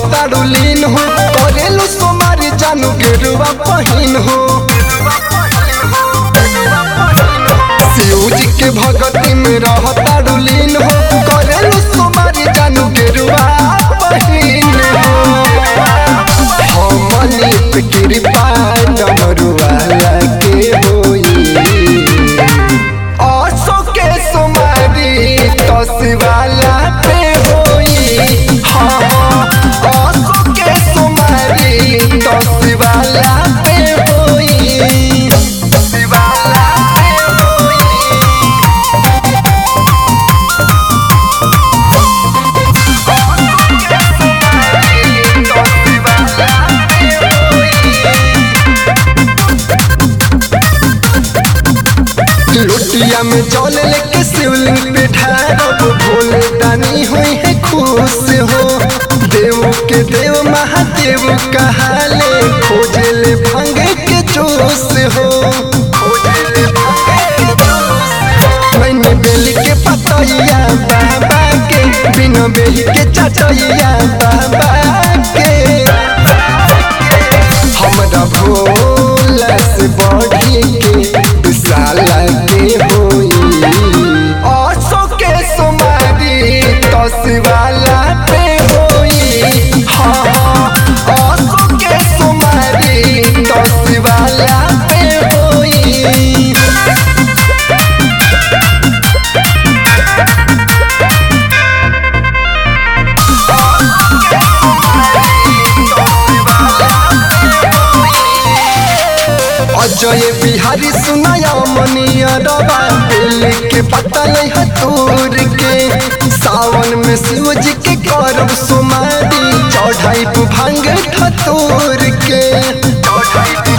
रहतारू लीन हो करेलू सोमारी जानू गेरुआ पहिन हो शिव जी के भगती में रहतारू लीन हो करेलू सोमारी जानू गेरुआ पहिन हो हमनी पे कृपा डमरुआ लगे होई आसो के सोमारी तसवाला पे होई हाँ आसो के सोमारी तसवाला पे होई शिवाला पे होई लुटिया में जल लेके शिवलिंग पे ढारब भोले दानी हुई है खुश हो देव के देव महादेव कहाले खोजे ले भंग के जोश हो मैंने बेली के पतैया बाबा के बिना बेली के चचैया बाबा के हमरा भोला से बढ़ी के विशाल के होई आसो के सोमारी तसवाला पे होई हाँ आसो के सोमारी तसवाला पे होई अजय बिहारी सुनाया मनिया रवा दिल के पता नहीं है दूर के सावन में शिव जी के करब सुमारी चढ़ाई भांग ठतूर के